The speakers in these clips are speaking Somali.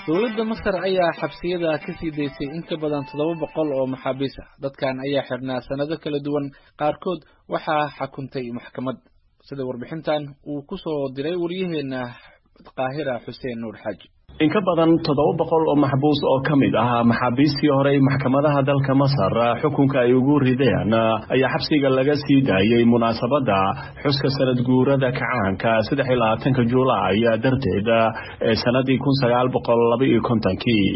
dowladda masar ayaa xabsiyada ka sii daysay in ka badan toddoba boqol oo maxaabiis ah dadkan ayaa xirnaa sanado kala duwan qaarkood waxaa xakuntay maxkamad sida warbixintan uu ku soo diray waryaheena qaahira xuseen nuur xaaji in ka badan toddoba boqol oo maxbuus oo ka mid ah maxaabiistii horey maxkamadaha dalka masar xukunka ay ugu rideen ayaa xabsiga laga sii daayey munaasabadda xuska sanad guurada kacaanka saddex iyo labaatanka juulaay darteed ee sanadii kun sagaal boqol laba iyo kontonkii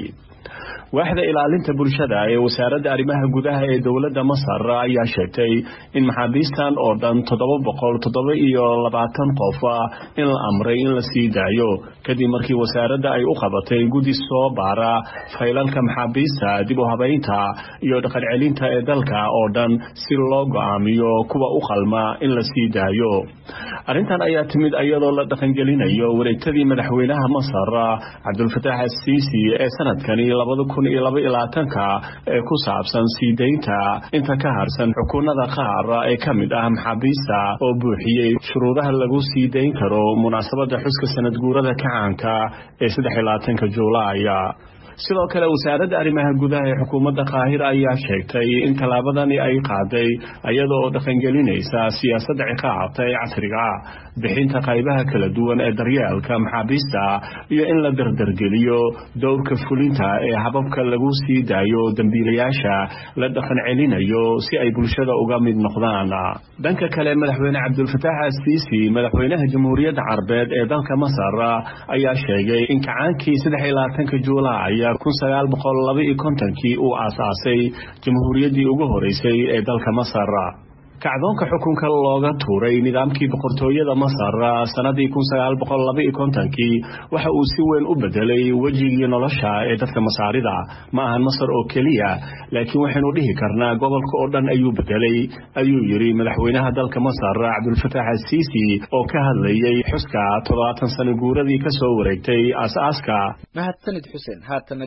waaxda ilaalinta bulshada ee wasaaradda arrimaha gudaha ee dowladda masar ayaa sheegtay in maxaabiistan oo dhan toddoba boqol toddoba iyo labaatan qof in la amray in la sii daayo kadib markii wasaaradda ay u qabatay guddi soo baara faylalka maxaabiista dib u habaynta iyo dhaqan celinta ee dalka oo dhan si loo go'aamiyo kuwa u qalma in la sii daayo arrintan ayaa timid iyadoo la dhaqangelinayo wareegtadii madaxweynaha masar cabdulfataax asiisi ee sanadkani labada kun iyo laba iyo labaatanka ee ku saabsan sii daynta inta ka harsan xukuunada qaar ee ka mid ah maxaabiista oo buuxiyey shuruudaha lagu sii dayn karo munaasabadda xuska sanad guurada kacaanka ee saddex iyo labaatanka juulaaya sidoo kale wasaaradda arrimaha gudaha ee xukuumadda qaahira ayaa sheegtay in tallaabadani ay qaaday iyada oo dhaqangelinaysa siyaasadda ciqaabta ee casriga bixinta qaybaha kala duwan ee daryeelka maxaabiista iyo in la dardargeliyo dowrka fulinta ee hababka lagu sii daayo dembiilayaasha la dhaqan celinayo si ay bulshada uga mid noqdaan dhanka kale madaxweyne cabdulfataax asiisi madaxweynaha jamhuuriyadda carbeed ee dalka masar ayaa sheegay in kacaankii saddex iyo labaatanka juulaay kun sagaal boqol laba iyo kontonkii uu aasaasay jamhuuriyaddii ugu horeysay ee dalka masar kacdoonka xukunka looga tuuray nidaamkii boqortooyada masar sanadii kun sagaal boqol laba iyo kontonkii waxa uu si weyn u bedelay wejigii nolosha ee dadka masaarida ma ahan masar oo keliya laakiin waxaynu dhihi karnaa gobolka oo dhan ayuu bedelay ayuu yidhi madaxweynaha dalka masar cabdulfataax asiisi oo ka hadlayay xuska toddobaatan sano guuradii ka soo wareegtay aas-aaska mahadsanid xuseen haatan